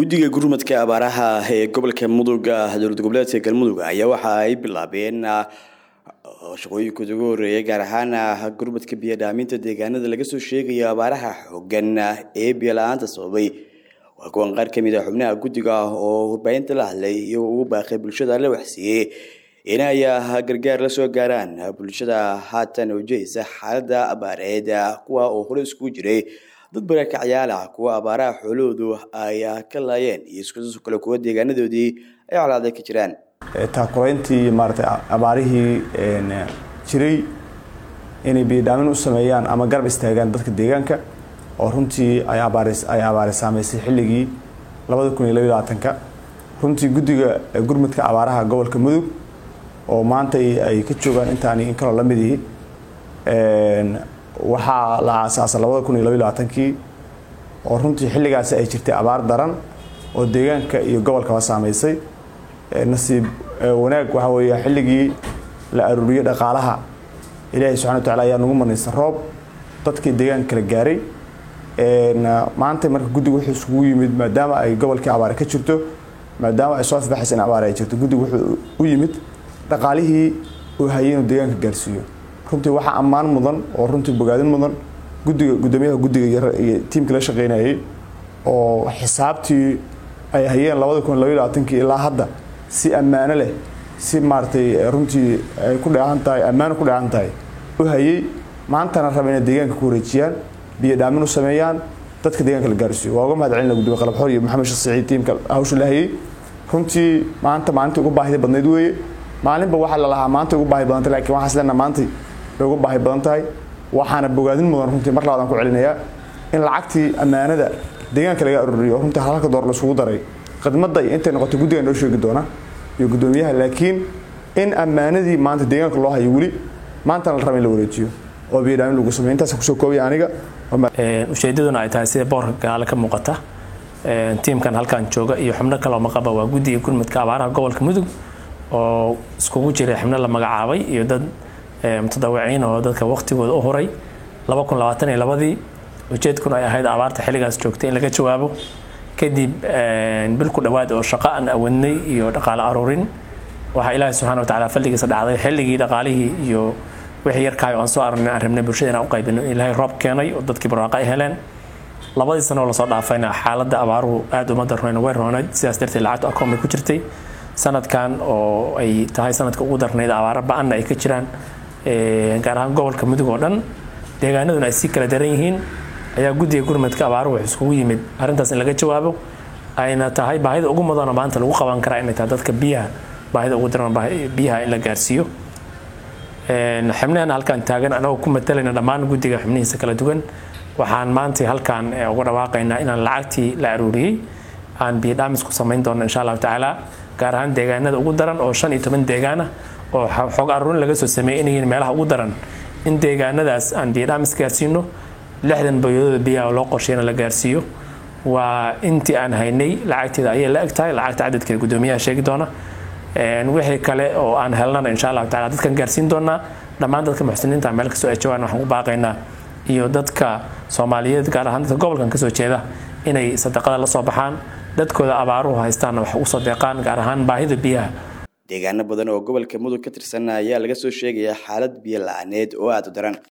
guddiga gurmadka abaaraha ee gobolka mudug dowlad goboleedka galmudug ayaa waxa ay bilaabeen shaqooyinkooda ugu horeeya gaar ahaan gurmadka biyodhaaminta deegaanada laga soo sheegayo abaaraha xoogan ee biyola-aanta sababay waa kuwan qaar kamid a xubnaha guddiga oo warbaahinta la hadlay iyagoo ugu baaqay bulshada la waxsiiyey inay gargaar la soo gaaraan bulshada haatan wajahaysa xaalada abaareed kuwa oo hore iskugu jiray dad barakacyaal ah kuwa abaaraha xoolahoodu ay ka laayeen iyo iskuso kale kuwa deegaanadoodii ay colaaday ka jiraan taakurayntii maarata abaarihii jiray inay biyodhaamin u sameeyaan ama garab istaagaan dadka deegaanka oo runtii ay ay abaare saameysay xilligii labada kun iyo labaiy labaatanka runtii guddiga gurmudka abaaraha gobolka mudug oo maanta ay ka joogaan intaani in kaloo lamid ihi waxaa la aasaasay labada kun iyo labaiy labaatankii oo runtii xilligaasi ay jirtay abaar daran oo deegaanka iyo gobolkaba saameysay nasiib wanaag waxaa weeye xilligii la aruuriyey dhaqaalaha ilaahay subxana wa tacala ayaa nagu manaysa roob dadkii deegaanka kala gaaray maanta marka guddiga wuxuu isugu yimid maadaama ay gobolkii abaare ka jirto maadaama ay soo afbaxaysa in abaare ay jirto guddiga wuxuu u yimid dhaqaalihii uu hayay inuu deegaanka gaarsiiyo runtii waxaa ammaan mudan oo runtii bogaadin mudan guddiga guddoomiyaha guddiga iyo tiimkii la shaqeynayay oo xisaabtii ay hayeen labada kun labaiy labaatankii ilaa hadda si ammaano leh si maaratay runtii ay ku dheehan tahay ammaano ku dheehan tahay u hayay maantana raba inay deegaanka ku wareejiyaan biyo dhaamin u sameeyaan dadka deegaanka la gaarsiiyo waa uga mahad celina guddiga qalabxoor iyo maxamed sheekh saciid tiimka hawsha la hayay runtii maanta maalintii ugu baahida badnayd weeye maalinba waxaa la lahaa maanta ugu baahi badantay lakiin waxaan isleena maantay bay ugu baahi badan tahay waxaana bogaadin mudan runtii mar labaadaan ku celinayaa in lacagtii ammaanada deegaanka laga aruriyo runtii halka door laisugu daray khidmadda iyo intay noqotay guddiga noo sheegi doona iyo guddoomiyaha laakiin in ammaanadii maanta deegaanka loo hayo weli maantana la raba in la wareejiyo oo biyodhaamin lagu sameyo intaas kusoo koobaya aniga ujeedaduna ay tahay sida boorka gadaale ka muuqata tiimkan halkan jooga iyo xubno kaloo maqaba waa guddiga gurmudka abaaraha gobolka mudug oo iskugu jiray xubno la magacaabay iyo dad mutadawiciin oo dadka waqtigooda u huray laba kun labaatan iyo labadii ujeedkuna ay ahayd abaarta xilligaas joogtay in laga jawaabo kadib bil ku dhowaad oo shaqo aan awadnay iyo dhaqaale aruurin waxaa ilaahi subxana wa tacala fadligiisa dhacday xilligii dhaqaalihii iyo wixii yarkaayo aan soo arnay aan rabnay bulshada inaan u qaybino ilaahay roob keenay oo dadkii barwaaqo ay heleen labadii sano oo lasoo dhaafayna xaaladda abaaruhu aad uma darnayn way roonayd sidaas darteed lacagtu akoon bay ku jirtay sanadkan oo ay tahay sanadka ugu darnayd abaaro ba-anna ay ka jiraan gaar ahaan gobolka mudug oo dhan deegaanaduna ay si kala daran yihiin ayaa guddiga gurmadka abaaruhu wuxuu iskugu yimid arrintaas in laga jawaabo ayna tahay baahida ugu mudana maanta lagu qaban karaa inay tahay dadka biyaha baahida ugu daran biyaha in la gaarsiiyo xubnahan halkan taagan anagoo ku matalayna dhammaan guddiga xubnihiisa kala duwan waxaan maanta halkan uga dhawaaqaynaa inaan lacagtii la aruuriyey aan biyo dhaamis ku samayn doono insha allahu tacaala gaar ahaan deegaanada ugu daran oo shan iyo toban deegaan ah oo xoog aruurin laga soo sameeyey inay yihiin meelaha ugu daran in deegaanadaas aan biyo dhaamis gaarsiino lixdan boyadooda biyaha loo qorsheyna la gaarsiiyo waa intii aan haynay lacagteeda ayay la eg tahay lacagta cadadkeeda guddoomiyaha sheegi doona wixii kale oo aan helnana insha allahu tacala dadkan gaarsiin doonaa dhammaan dadka muxsiniinta meel kastoo ay joogaan waxaan ku baaqaynaa iyo dadka soomaaliyeed gaar ahaan dadka gobolkan kasoo jeeda inay sadaqada la soo baxaan dadkooda abaaruhu haystaanna wax ugu soo deeqaan gaar ahaan baahida biyaha deegaano badan oo gobolka mudug ka tirsan ayaa laga soo sheegayaa xaalad biyo la-aaneed oo aada u daran